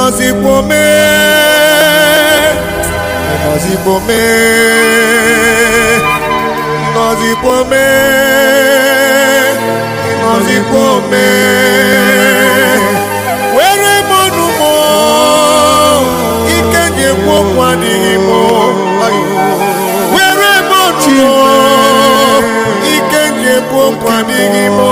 ịnọzikwo mee ịnọzikwo mee ịnọzikwo mee ịnọzikwo mee were m ọnụ m ike ji ekwu okwu adịghị m were m ọnụ m ike ji ekwu okwu adịghị m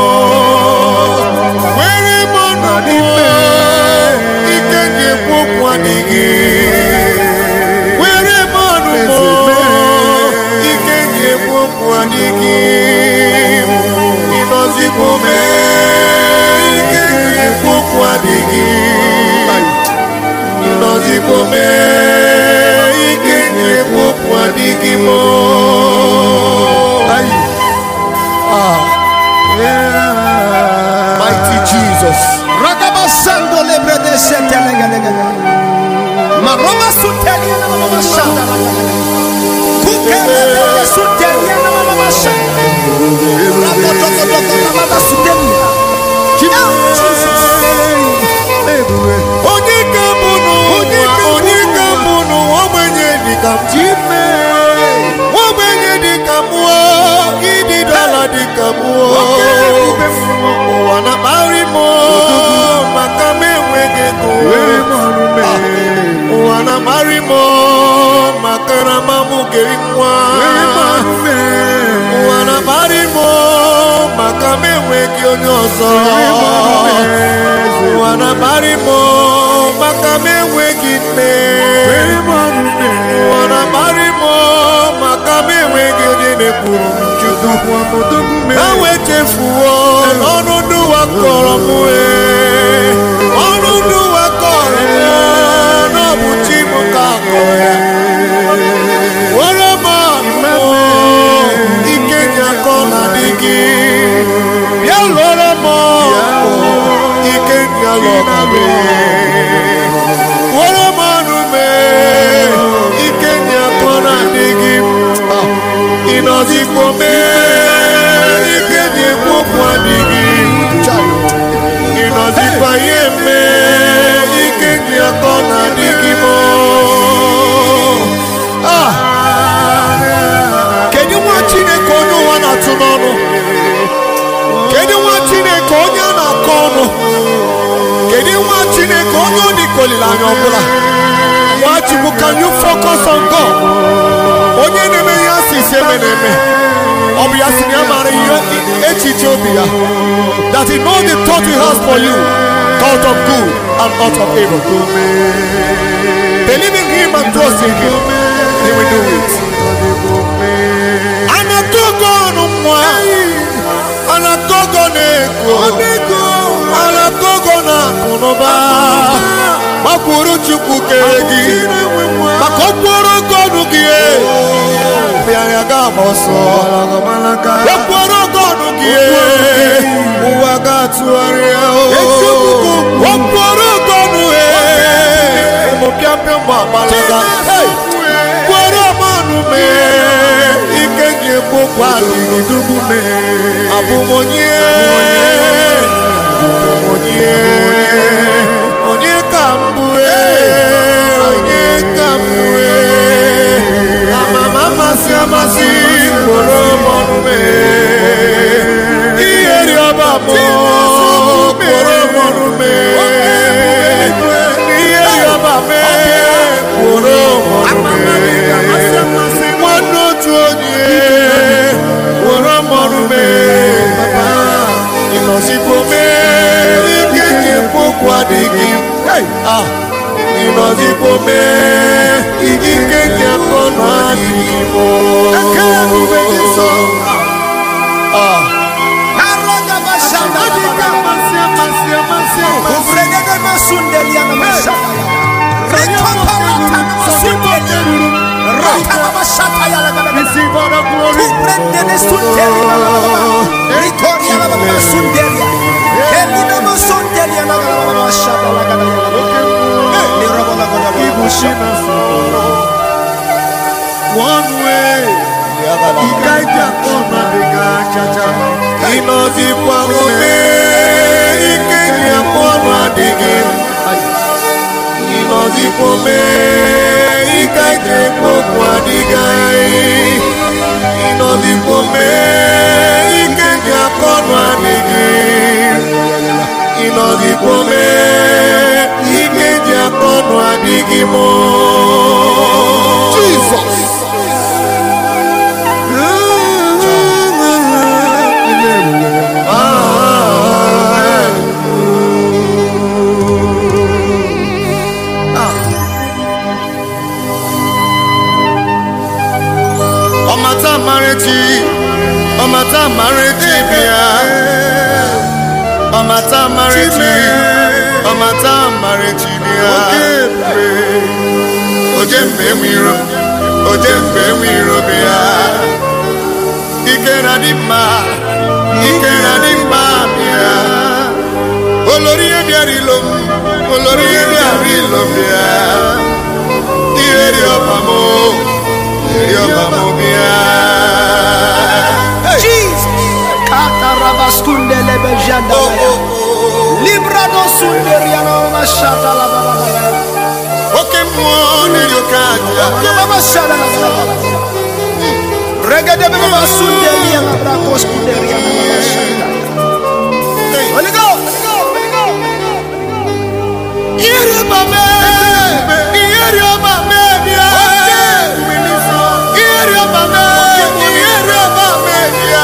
were m ọnụ m ike ji ekwu okwu adịghị were m ọnụ m ike ji ekwu okwu adịghị ịnọzikwo mee ike ji ekwu okwu adịghị ịnọzikwo mee ike ji ekwu okwu adịghị m mighty Jesus Ragaba sando lebre de sete lega lega lega. Maroma sutelia na mama shanda. Kukere de sutelia na mama shanda. Rabo toko toko na mama sutelia. Yeah, Jesus. onye ka mbụ n'ụwa onye ka mbụ n'ụwa ogbenye dịka m chime ogbenye dịka mụọ ịdị dọla dịka mụọ ụwa na-akparị m maka m enweghị ego ụwa na-akparị m maka na m amụghị nwa ụwa na-akparị m maka m enweghị onye ọzọ ụwa na-akparị m maka m enweghị nne ụwa na-akparị m maka m enweghị onye na-ekwuru m chukwu ha wee chefuo ọnụ ndị ụwa kọrọ m ee ọnụ ndị ụwa kọrọ m na ọ bụ chi m ka kọrọ ya were m ọnụ ike ji akọ na dị gị bịa lụọrọ m ọgụ ike ji alụ ọga gị were m ọnụ mee ike ji akọ na dị gị ịnọzikwo mee ike ji ekwu okwu adịghị ịnọzikwa ihe mee ike ji akọ na adịghị m Ah! kedu nwa chineke onye ụwa na-atụ n'ọnụ kedu nwa chineke onye a na-akọ ọnụ kedu nwa chineke onye ọ dịka olileanya ọbụla nwachukwu can you focus on God onye na-eme ihe asị isi eme na-eme ọ bụ ya si na ya mara ihe echiche obi ya that he know the thought he has for you thought of good and not of evil believe in him and trust in him he will do it anatogo ọnụ nwa anatogo na-ego anatogo na akụnụba gbakwuru chukwu kere gị maka okporo ogo ọnụ gị bịara ga-agba ọsọ okporo ogo ọnụ gị ụwa ga-atụgharịa okporo ogo ọnụ ụmụ pịampịa mgbe agbalaga kwere ọmanụ mee ike ji ekwu okwu adịghị dugbu mee abụmonye onye onye ka mbụ onye ka mbụ amama amasị amasị kwere ọmanụ mee ihe rịọba mụ kwere ọmanụ mee ihe rịọba mee kwere ọmanụ mee nwanne otu onye were mọrụ mee ịnọzikwo mee ike ji ekwu okwu adịghị Ah, ịnọzikwo mee ike ji akọ na adịghị Ah, Aragaba shanda. Ufredege masundelia na mashanda. Rekoparata na masundelia. Rata na mashata ya la gada. Kuprende ne sundelia na gada. Ritoria la gada sundelia. Eli na masundelia na gada mashanda la gada ya la gada. Ni robo la gada la mashanda. one way ike ji akọ na adịghị achacha ịnọzikwa mee ike ji akọ na adịghị ịnọdịkwa mee ike ije okwu adịghị anyị ịnọdịkwa mee ike ji akọnụ adịghị ịnọdịkwa mee ike ji akọnụ adịghị mụ Jesus. ọmata amarechi ọmata amarechi bịa ọmata amarechi ọmata amarechi bịa oje mgbe enwiro oje mgbe enwiro bịa ike na dị mma ike na dị mma bịa olórí ẹbí àrílò olórí ẹbí àrílò bíà ihe rí ọba mọ rí ọba mọ bíà. Jesus. Katarabaskunde lebejanda baya. Librado sunderiana mashata la baba baya. oke mmụọ na-eri oke aja Ya baba shala la baba baya. Regede bebe basunderiana brako skunderiana baba shanda. Holy Ghost. ihe rí ọba mẹ ihe rí ọba mẹ bíà ihe rí ọba mẹ ihe rí ọba mẹ bíà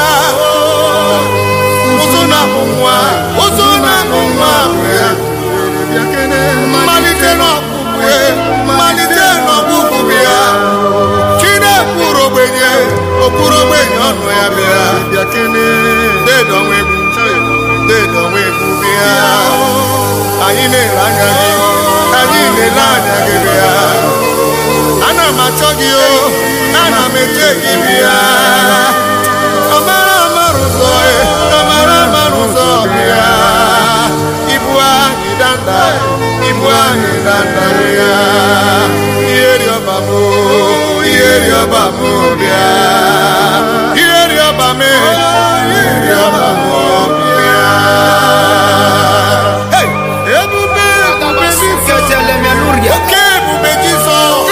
ụzụ na-amụ nwa ụzụ na-amụ nwa bịa mmalite n'ọkpụkpụ mmalite n'ọkpụkpụ bịa chinekwuru ogbenye okpuru ogbenye ọnụ ya bịa dedonwegwu dedonwegwu bịa anyị na-ele anya gị anyị na-ele anya gị bịa ana m achọ gị o ana m eche gị bịa amara amara ụzọ e amara amara ụzọ bịa ibu anyị danda ibu anyị danda bịa ihe ri ọba m ihe ri ọba m bịa ihe ri ọba m ihe ri ọba m bịa Hey! ebube ebube Jizọs Ketele meluria. oke ebube Jizọs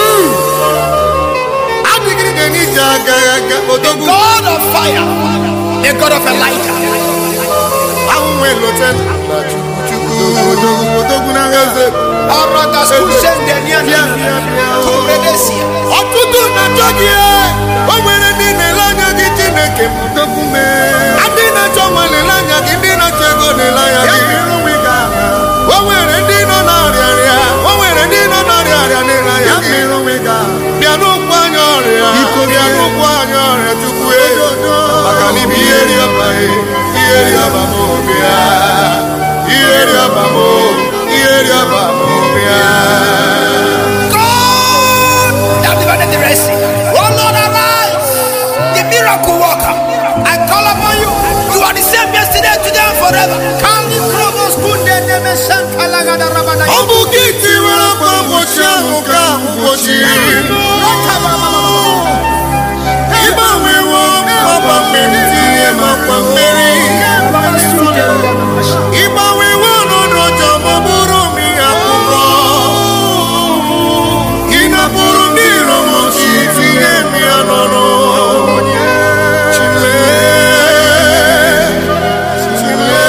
adịgide n'ije agaghị aga odogwu God of fire. The God of Elijah. ahụhụ elote na chukwu chukwu odogwu odogwu na eze Aragas kusendeniana. Kuredesia. ọtụtụ na-achọ gị e. o nwere ndị na-ele anya gị chineke m odogwu mee ndị na-achọ nwa na-ele anya gị ndị na-achọ ego na-ele anya gị o nwere ndị nọ n'ọrịa rịa o nwere ndị nọ n'ọrịa rịa na-ele anya gị bịa n'ụkwụ anya ọrịa bịa n'ụkwụ anya ọrịa chukwu e. maka na ibu ihe ri ọba e, ihe ri ọba m bịa ihe ri ọba m ihe ri ọba m bịa God that divided the Red Sea. Oh Lord, arise. The miracle worker. I call upon you. You are the same yesterday, today, and forever. Kali krobos kunde neme shankalagada rabada. ọ bụ gị tiwere akwa mgbochi ahụ ka mgbochi ịgbanwewo ọgba mmiri tinye m akwa mmeri ịgbanwewo ọnọdụ ọjọọ ma ọ bụrụ m ihe akụkọ ị napụrụ ndị iro m chi tinye m ya n'ọnụ Chile, Chile.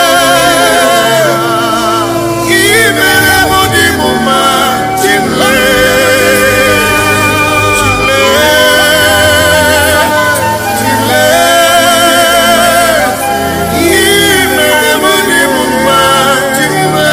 Ihe mere m dị m mma, Chile. Chile, Chile. Ihe mere m dị m mma, Chile.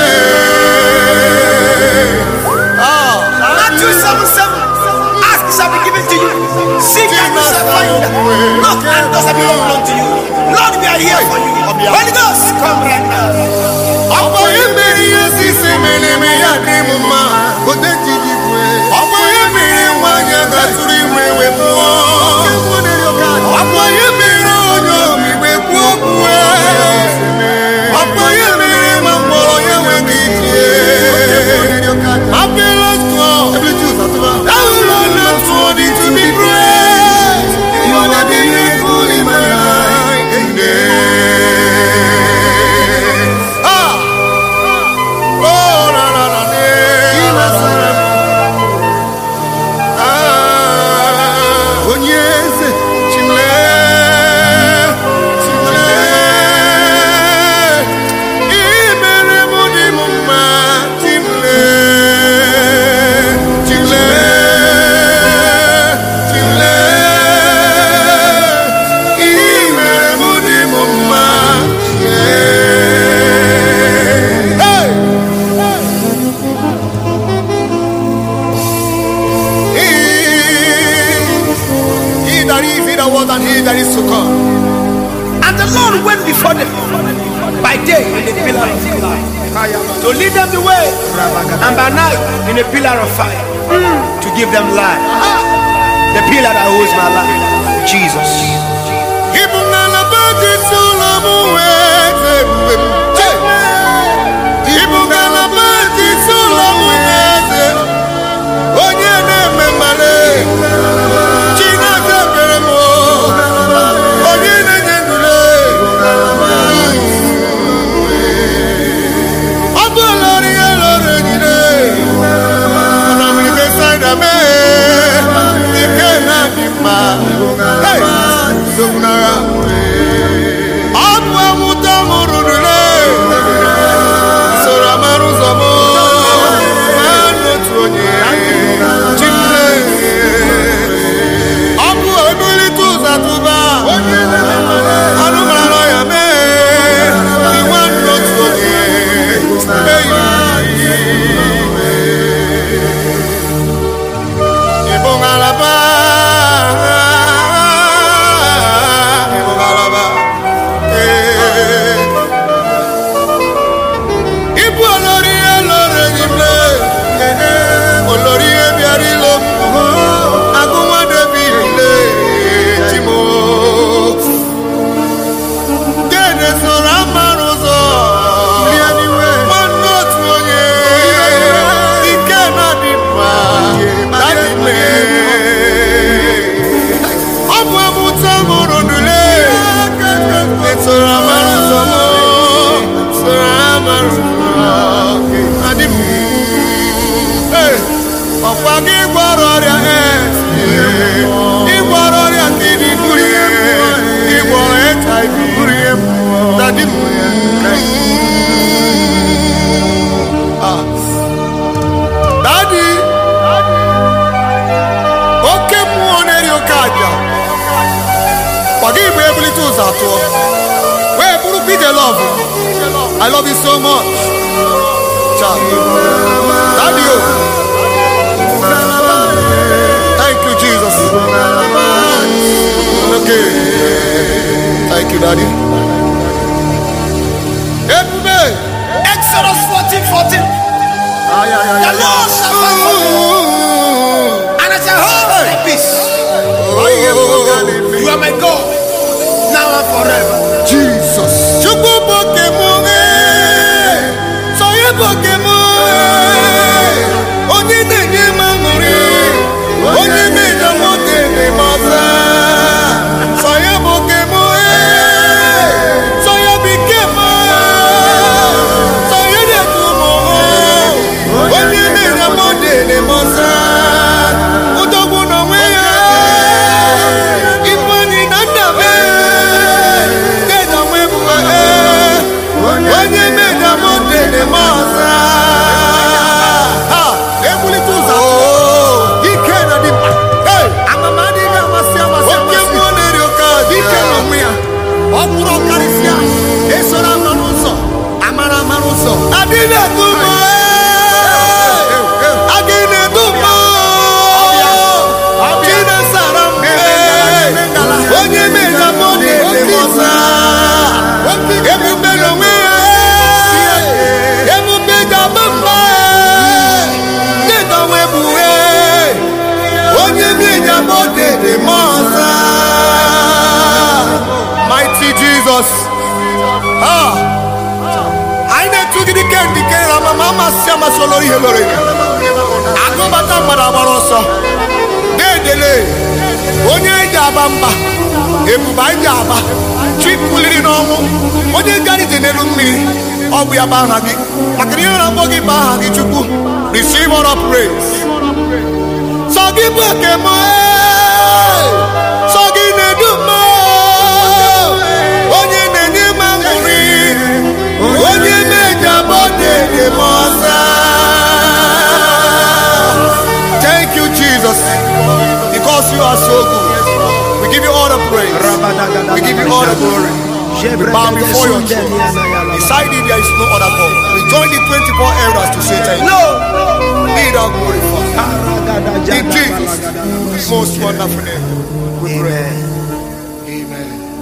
Ah. Matthew 7 7. Ask it shall be given to you. Seek and you shall find. Knock and doors shall be opened unto you. Lord, we are here for you. Holy Ghost, come right now. ọkpọ ihe mere ihe sisi mere eme ya dị m mma ọkpọ ihe mere nwanyị a gatụrụ ime wee pụọ ọkpọ ihe mere onye omigbe kwuo okwu ọkpọ ihe mere ma mkpọrọ ya nweghị ike apịala tụọ ahụrụ na tụọ dị to be praised you are the miracle in my life ah Oh, na na na na that was and he that is to come. And the Lord went before them by day in a pillar of cloud to lead them the way, and by night in a pillar of fire to give them life. The pillar that holds my life, Jesus. Ibu ngalaba dị tụlọ m wee zebue m. Ibu ngalaba dị tụlọ m wee ze. Onye na-eme mmale. Chineke ekpere m o. Onye na-enye ndule. Ọ bụ lọrị ya lọrị ejide. Ọ̀nà mmiri besaida mee. Ike na-adị mma. Hey! Sogunara. Ọ bụ amụta mụrụ nule. Soro amara ụzọ m. Naanị otu onye. Chineke. Ọ bụ ebulite ụzọ atụba. Anụ mara ya mee. Iwe nna otu onye. Ibu ngalaba. Ibu ngalaba. Eh. Ibu olórí elóore nyimle. Eh, olórí ebiari lo. Agụnwa David le. Chimo. Dede soro amara ụzọ. Nwanne otu onye. Ike na-adị mma. Daddy mee. Ọ bụ amụta mụrụ nule. Esoro amara ụzọ m. Soro amara ụzọ. Adị m. Hey, ọkwa gị gwọrọ ọrịa AIDS. Ị gwọrọ ọrịa kidney Ị gwọrọ HIV. Daddy m. Ah. Daddy. Oke mmụọ na-eri oke aja. Kwa gị bụ ebulite ụzọ atọ. Wee bụrụ Peter Love. I love you so much. Cha. Daddy o. Thank you, Jesus. Okay. Thank you, Daddy. Ebube. Exodus 14 14. The Lord shall fight for you, and I shall hold my peace. You are my God, now and forever. Jesus. Chukwu boke mụ ee. Sọye boke mụ ee. Onye na-enye m aṅụrị. Onye na-enye m oge na-eme ọza. Sọye boke mụ ee. Sọye bike mụ ee. Sọye na-etu mụ ee. Onye na-enye m oge na-eme ọza. Udogwu n'onwe ya. Ifeanyi na nna m ee. Deda nwe m ee. Onye meda m dede m ọza. Ha! Ebulite ụzọ atọ. Ike na dị mkpa. Hey! Amama adịghị amasị amasị Oke amasị. mmụọ na-eri oke aja. Ike n'onwe ya. Ọ bụrụ ọkarịsịa. Esoro amara ụzọ. Amara amara ụzọ. Adị na-edu m ee. Adị na-edu m ee. Chinesara m ee. Onye meda m dede m ọza. Ebube n'onwe ya ee. Ebube ga-agba mba ee. Deda nwe bụ ee. Onye meda m dede m ọza. Mighty Jesus. Ah. anyị na-etugide ike ndike na amama amasị amasị olori ihe lori ya agụbata mmadụ agbara ọsọ na-edele onye eji aba mba ebube anyị ji aba chipụliri n'ọnwụ onye gara ije n'elu mmiri ọ bụ ya bụ aha gị maka na ihe na-akpọ gị bụ aha gị chukwu receive all of praise sọ gị bụ eke m ee. sọ gị na-edu m ee. onye na-enye m aṅụrị onye na-eji abọ dede m ọza thank you jesus because you are so good we give you all the praise we give you all the glory we bow before your throne beside you there is no other god we join the 24 elders to say thank you No. be thou glorified in jesus most wonderful name we pray Amen. Amen.